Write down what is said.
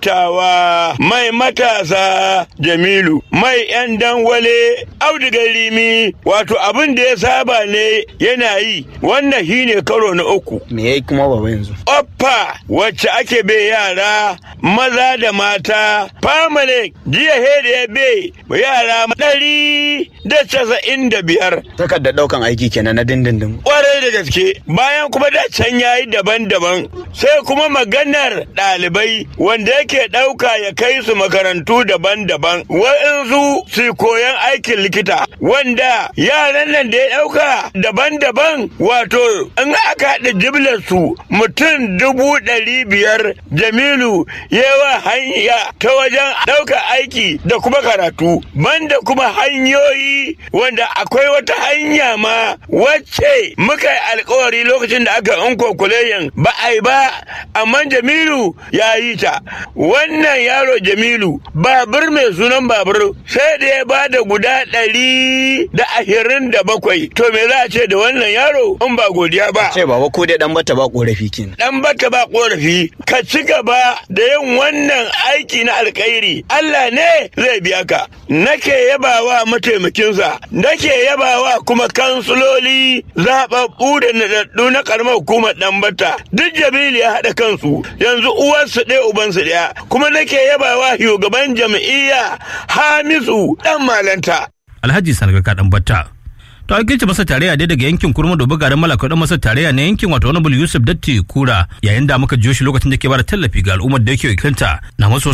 dattawa mai matasa jamilu mai yan dangwale audigar rimi wato abin da ya saba ne yana yi wannan shine karo na uku me yayi kuma baba yanzu oppa wacce ake bai yara maza da mata famale jiya hede ya bai yara ɗari da casa'in da biyar takardar daukan aiki kenan na dindindin kwarai da gaske bayan kuma da can yayi daban-daban sai kuma maganar ɗalibai wanda yake ɗauka ya kai su makarantu daban-daban wa'insu su koyan aikin likita wanda yaran nan da ya ɗauka daban-daban wato in aka haɗa jimlar su mutum dubu ɗari biyar jamilu yawa hanya ta wajen ɗauka aiki da kuma karatu banda kuma hanyoyi wanda akwai wata hanya ma wacce muka yi alkawari lokacin da aka in kokuleyan ba a yi ba amma jamilu ya yi ta wannan yaro jamilu babur mai sunan babur sai da ya ba da guda ɗari da ashirin da bakwai to me za a ce da wannan yaro in ba godiya ba ce baba ko dai dan bata ba korafi kenan dan bata ba korafi ka ci gaba da yin wannan aiki na alkhairi Allah ne zai biya ka nake yabawa mataimakinsa nake yabawa kuma kansuloli zaɓaɓɓu da naɗaɗɗu na karamar hukumar dan bata duk jamilu ya haɗa kansu yanzu uwarsu ɗaya ubansu ɗaya kuma nake yabawa shugaban jam'iyya hamisu dan malanta Alhaji Sanarka dan Batta. To an kirce masa tarayya dai daga yankin kurma da bugarin malaka dan masa tarayya na yankin wato wani Yusuf Datti Kura yayin da muka jiyo shi lokacin da ke bada tallafi ga al'ummar da yake wakilta na maso